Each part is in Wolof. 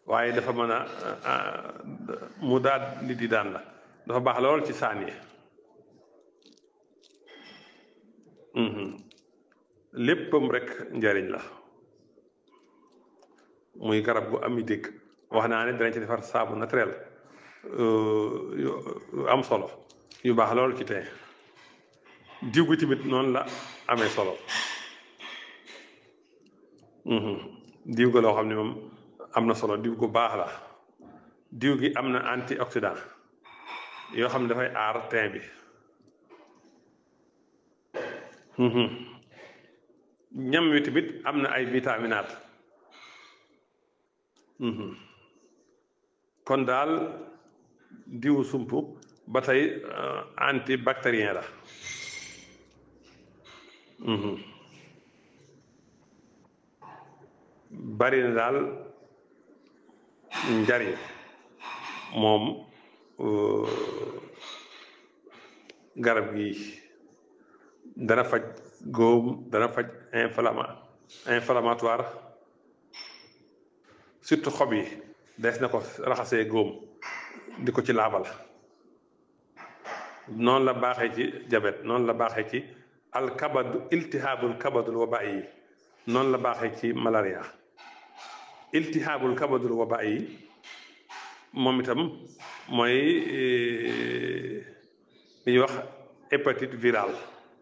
waaye dafa mën a mu daal nit yi daan la dafa baax lool ci saan yi léppam rek njariñ la muy garab gu am i dégg wax naa ne danañ ci defar saabu naturel yu am solo yu baax lool ci tey diw gi tamit noonu la amee solo diw ga loo xam ne moom am na solo diw gu baax la diw gi am na antioxydant yoo xam ne dafay aar teint bi ñam wi tamit am na ay vitaminaat kon daal diwu sump ba tey antibactérien la bari na daal njariñ moom garab gi dana faj góom dana faj inflama inflammatoire surtout xob yi des na ko raxasee góom di ko ci laabal noonu la baaxee ci jabet noonu la baaxee ci alkabadu iltihaabul kabadul waba yi noonu la baaxee ci malaria iltihaabul kabadul waba yi moom itam mooy li ñuy wax hépatite virale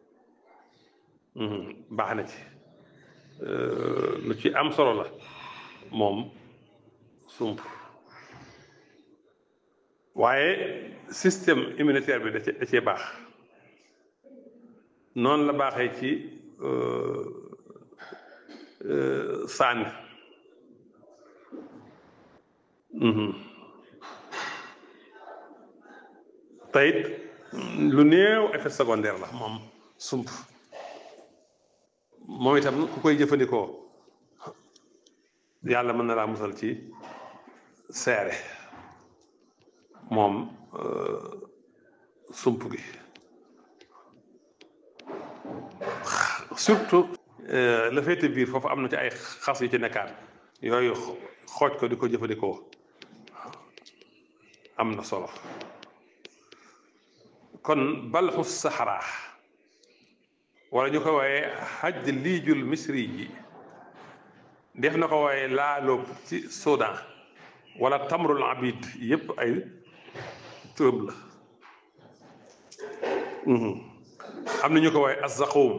baax na ci lu ci am solo la moom sump waaye système immunitaire bi da cee da cee baax noonu la baaxee ci sànni tayit lu néew effet secondaire la moom sump moom itam ku koy jëfandikoo yàlla mën na laa musal ci seere moom sump gi surtout la féete biir foofu am na ci ay xas yu ci nekkaat yooyu xooj ko di ko jëfandikoo am na solo kon balxu saxaraa wala ñu ko wooyee xaj liijul misri ji def na ko wooyee laaloob ci Soudan wala tamrul abid yépp ay turam la am na ñu ko wooyee azzaqum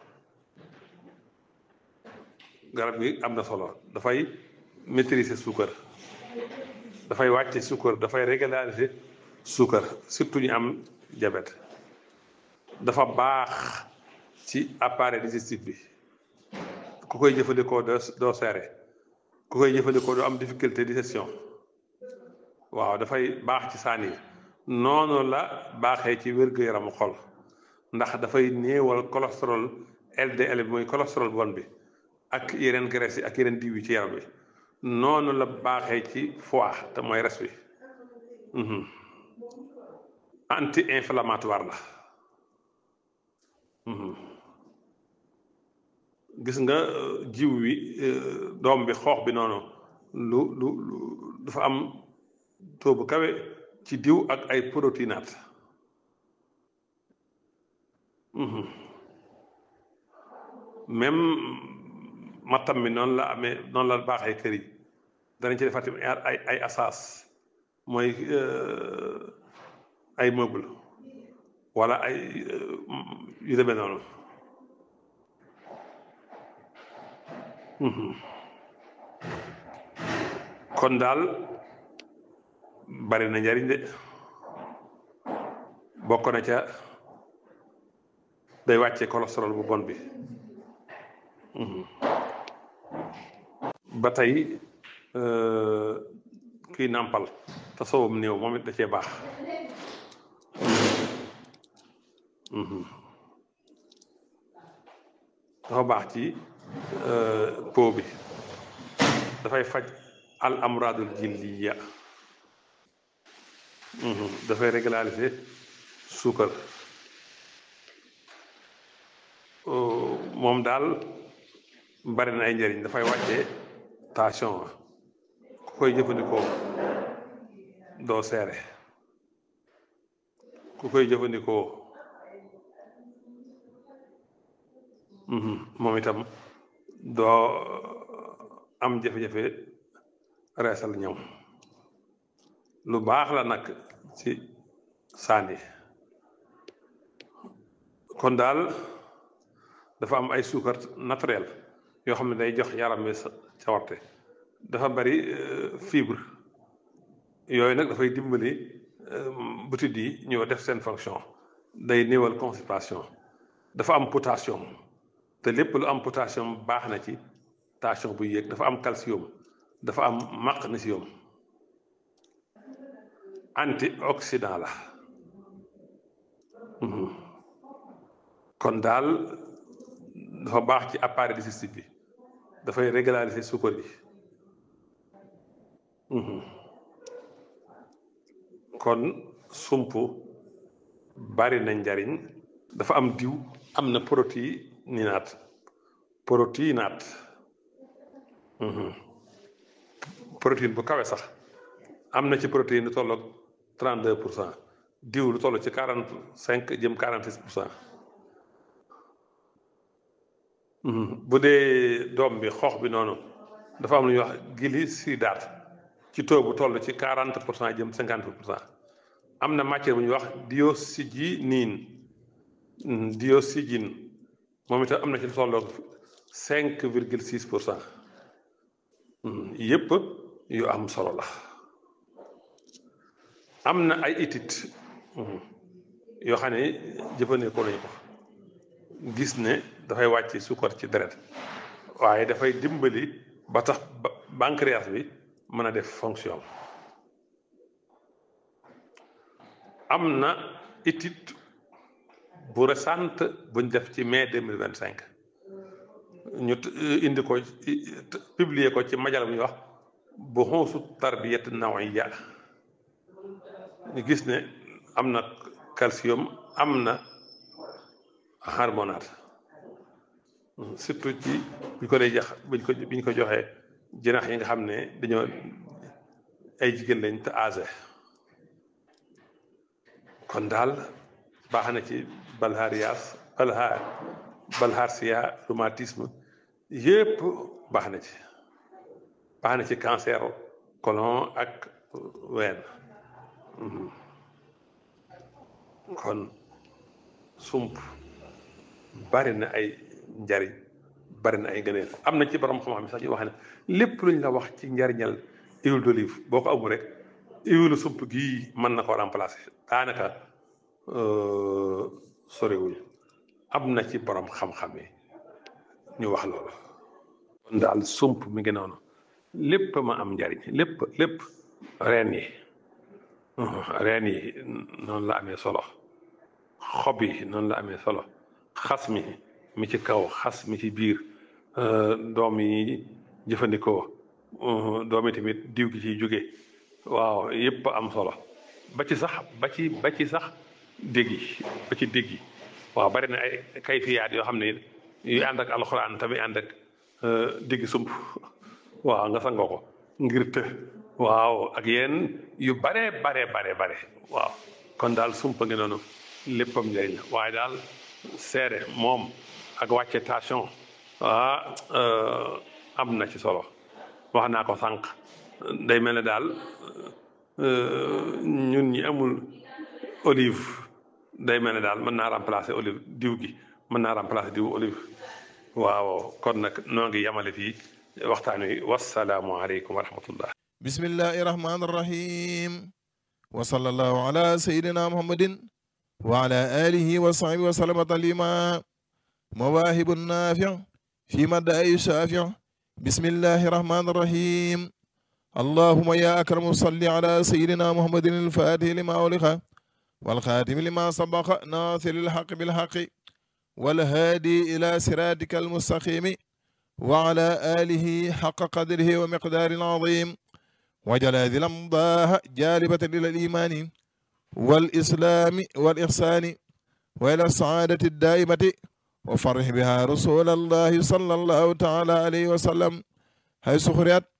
garab gi am na solo dafay maîtriser suukar dafay wàcce suukar dafay régulariser suukar surtout ñu am diabète dafa baax ci appareil digestif bi ku koy jëfandikoo doo doo seere ku koy jëfandikoo doo am difficulté digestion waaw dafay baax ci saan yi noonu la baaxee ci wér-gu-yaramu xol ndax dafay néewal cholestérol LDL bi mooy cholestérol bon bi ak yeneen graisse yi ak yeneen diw yi ci yaram bi noonu la baaxee ci foie te mooy res bi anti inflammatoire la gis nga jiw wi doom bi xoox bi noonu lu lu lu dafa am taux bu kawe ci diw ak ay protéinaat même mattam mi noonu la amee noonu la baaxee kër yi danañ ci defar tamit ay ay asaas mooy ay meuble wala ay yu demee noonu kon daal bari na njariñ de bokk na ca day wàcce cholestérol bu bon bi ba tey kii nàmpal te soowam néew moom it da cee baax dafa baax ci po bi dafay faj al amradul jilliya dafay régulariser suukar moom daal bari na ay njëriñ dafay wàcce tension ku koy jëfandikoo doo seere ku koy jëfandikoo moom itam doo am jafe-jafe reesal ñam lu baax la nag ci saani kon daal dafa am ay suukar naturel yoo xam ne day jox yaram wi cawarte dafa bari fibre yooyu nag dafay dimbali butit yi ñëw def seen fonction day néewal constipation dafa am potassium te lépp lu am potassium baax na ci tension bu yéeg dafa am calcium dafa am magnésium antioxydant la kon daal dafa baax ci appareil digestif bi dafay régulariser suukar bi kon sump bari na njariñ dafa am diw am na protéinaat protéinaat protéine bu kawe sax am na ci protéine lu tolloog 32 pour cent diw lu toll ci 45 jëm 46 pour cent bu dee doom bi xoox bi noonu dafa am lu ñuy wax glycidrate ci taux bu toll ci 40 pour cent jëm 50 pour cent am na matière bu ñuy wax dioxyginine dioxygine moom itam am na ci lu tolloog 5 virgule 6 pour cent yépp yu am solo la am na ay études yoo xam ne jëfandikoo nañu ko gis ne dafay wàcc suukar ci deret waaye dafay dimbali ba tax pancréas bi mën a def fonction am na étude bu récente buñ def ci mai deux mille vingt cinq ñu indi ko publier ko ci majal bu ñuy wax bu xonsu tarbiyat nawiya ñu gis ne am na calcium am na hormonate surtout ci buñ ko dee jax buñ ko biñ ko joxee jinax yi nga xam ne dañoo ay jigéen lañ te âgé kon daal baax na ci balharias balhar balharsia rhumatisme yépp baax na ci baax na ci cancer colon ak ween kon sump bari na ay njariñ bari na ay gëneel am na ci borom xam-xam sax ñu wax ne lépp luñ la wax ci njariñal huile d'olive boo ko amul rek huile sump gii mën na ko remplacer daanaka soriwuñ am na ci borom xam-xam yi ñu wax loolu kon daal sump mi ngi noonu lépp ma am njariñ lépp lépp reen yi reen yi noonu la amee solo xob yi noonu la amee solo xas mi mi ci kaw xas mi ci biir doom yi jëfandikoo doom yi tamit diw gi ciy jóge waaw yépp am solo ba ci sax ba ci ba ci sax dégg yi ba ci dégg yi waaw bari na ay kayfiyaat yoo xam ne yu ànd ak alxuraan tamit ànd ak dégg sump waaw nga sangoo ko ngir të waaw ak yéen yu bare bare bare bare waaw kon daal sumpa ngi noonu léppam njëriñ la waaye daal seere moom ak wàcce tension ah am na ci solo wax naa ko sànq day mel ne daal ñun ñi amul olive day mel ne daal mën naa remplacer olive diw gi mën naa remplacer diw olive waaw kon nag noo ngi yamale fii waxtaan wi wasalaamu aleykum wa rahmatullah bismillahi rahmani rahim wa sallallahu ala sayidina muhammadin wa ala alihi wa sahbihi wa sallama taslima mawaahibu naafi fi madaayi shaafi bismillahi rahmani rahim allahuma ya akramu salli ala sayidina muhammadin alfatih lima uliqa والخاتم لما سبق ناصر الحق بالحق والهادي إلى صراطك المستقيم وعلى آله حق قدره ومقدار عظيم وجل هذه الأمضاء جالبة إلى الإيمان والإسلام والإحسان وإلى السعادة الدائمة وفرح بها رسول الله صلى الله تعالى عليه وسلم حيث خرجت